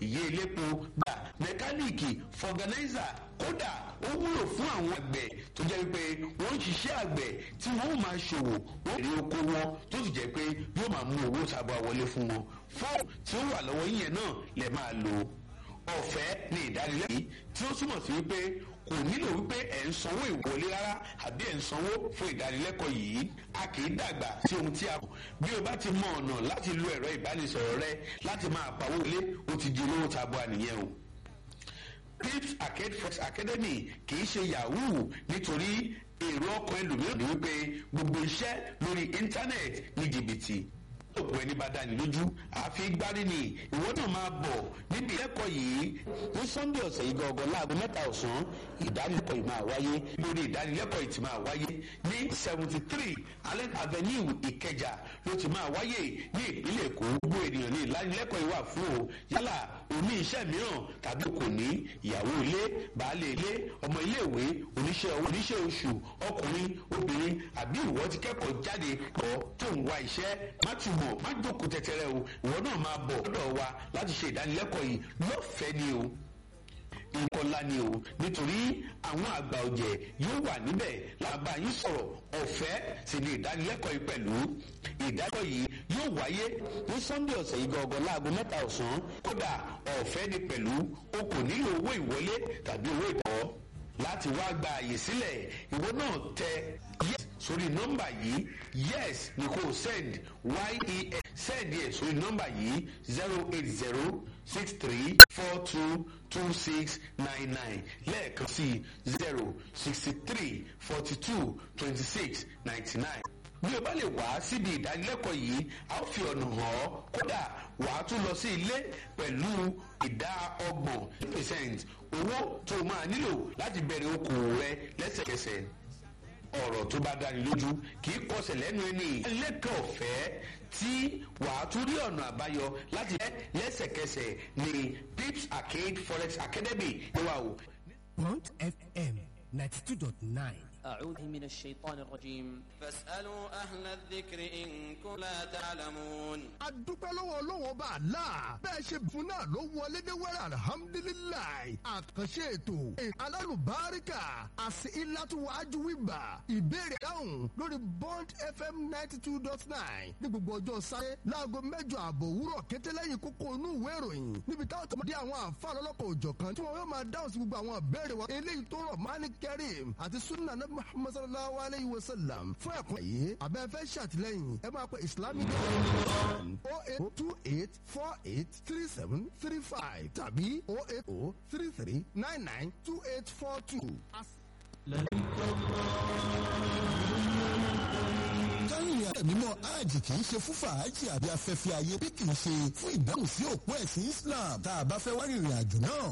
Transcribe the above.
ìyé ilépo gbà mẹkáníìkì fọgànáìsà kódà ó wúlò fún àwọn àgbẹ̀ tó jẹ́ wípé wọ́n ń ṣiṣẹ́ àgbẹ̀ tí wọ́n ó máa ṣòwò wọ́n èrè oko wọn tó sì jẹ́ pé yóò máa mú owó sábà wọlé fún wọn fóònù tí ó wà lọ́wọ́ yíyẹn náà lè máa lò ọ̀fẹ́ ní ìdánilẹ́kọ̀ọ́ tí ó túmọ̀ sí wípé kò nílò wípé ẹ̀ ń sanwó ìwọlé rárá àbí ẹ̀ ń sanwó fún ìdánilẹ́kọ̀ọ́ yìí a kì í dàgbà sí ohun tí a kù bí o bá ti mọ ọ̀nà láti lo ẹ̀rọ ìbánisọ̀rọ̀ rẹ láti máa pawó ilé o ti di olówó tabua nìyẹn o pips arcade fox academy kì í ṣe yahoo nítorí èrò ọkàn ẹlòmíràn ni wípé gbogbo iṣẹ́ lórí íńtánẹ́ẹ̀tì ní jìbìtì òpó ẹni bá dání lójú àfi gbárí ni ìwọ náà máa bọ̀ níbi ìlẹ́kọ̀ọ́ yìí ní sunday ọ̀sẹ̀ yìí gangan láago mẹ́ta ọ̀sán ìdánilẹ́kọ̀ọ́ yìí máa wáyé lórí ìdánilẹ́kọ̀ọ́ yìí ti máa wáyé ní seventy three allen avenue ìkẹjà ló ti máa wáyé ní ìpínlẹ̀ èkó gbogbo ènìyàn ní ìdánilẹ́kọ̀ọ́ yìí wà fún o yálà oní iṣẹ́ mìíràn tàbí kò ní ìyàwó ilé baálé ilé ọmọ iléèwé oníṣẹ́ owó oníṣẹ́ oṣù ọkùnrin obìnrin àbí ìwọ ti kẹ́kọ̀ọ́ jáde kọ́ tó ń wá iṣẹ́ má túbọ̀ má jókòó tẹ̀tẹ̀rẹ̀ o ìwọ náà máa bọ̀ lọ́dọ̀ wa láti ṣe ìdánilẹ́kọ̀ọ́ yìí lọ́fẹ̀ẹ́ ni o nǹkan ńlá ni o nítorí àwọn àgbà ọ̀jẹ̀ yóò wà níbẹ̀ làbá yín sọ̀rọ̀ ọ̀fẹ́ sì ni ìdánilẹ́kọ̀ọ́ yìí pẹ̀lú ìdánilẹ́kọ̀ọ́ yìí yóò wáyé ní sunday ọ̀sẹ̀ yìí gangan láago mẹ́ta ọ̀sán kódà ọ̀fẹ́ ni pẹ̀lú o kò nílò owó ìwọlé tàbí owó ìtọ́ láti wá gba àyè sílẹ̀ ìwọ náà tẹ yes sórí nọ́mbà yìí yes ni kò send yes send yẹ sórí nọ́mbà yìí zero eight zero six three four two two six nine nine lẹ́ẹ̀kan sí zero sixty three forty two twenty six ninety nine bí o bá lè wá síbi ìdánilẹ́kọ̀ọ́ yìí a ó fi ọ̀nà hàn ọ́ kódà wàá tún lọ sí ilé pẹ̀lú ìdá ọgbọ̀n percent owó tó o máa nílò láti bẹ̀rẹ̀ okòwò rẹ lẹ́sẹ̀kẹsẹ̀ ọ̀rọ̀ tó bá dáni lójú kì í kọsẹ̀ lẹ́nu ẹni lẹ́kọ̀ọ́ ọ̀fẹ́ tí wàá tún rí ọ̀nà àbáyọ láti bẹ́ lẹ́sẹ̀kẹsẹ̀ ní pips arcade forex academy wà o. Bond FM ninety two dot nine. أعوذ من الشيطان الرجيم فاسألوا أهل الذكر إن كنتم لا تعلمون a dúpẹ́ lọ́wọ́ ọlọ́wọ́ bá a la bẹ́ẹ̀ ṣe fún náà ló wọlé dé wẹ́rẹ́ alihamudulilayi àkànṣe ètò alálùbáríkà àti ìlàtúwájú wíwà ìbéèrè dáhùn lórí bond fm ninety two dot nine ní gbogbo ọjọ́ sáré láago mẹ́jọ àbọ̀ òwúrọ̀ kété lẹ́yìn kókó inú ìwé ìròyìn níbi táwọn tó máa dé àwọn àǹfààní ọlọ́kọ̀ òjọ̀kan tí wọ́n yóò máa dáhùn sí gbogbo àwọn ìbéèrè wọn eléyìí tó rọ̀ mání kẹrim àti sunna nabi muhammad sallallahu alayhi wa sallam fún ẹ̀kọ́ yìí abẹ́fẹ́ ṣàtìlẹ́yìn ẹ máa pe islamic o eight two eight four eight three seven three five tàbí o eight o three three nine nine two eight four two. kárìnrìn àjò mímọ́ hajj kì í ṣe fún fàájì àbí afẹ́fẹ́ ayé bí kì í ṣe fún ìdáhùn sí òpó ẹ̀sìn islam tá a bá fẹ́ wá rìnrìn àjò náà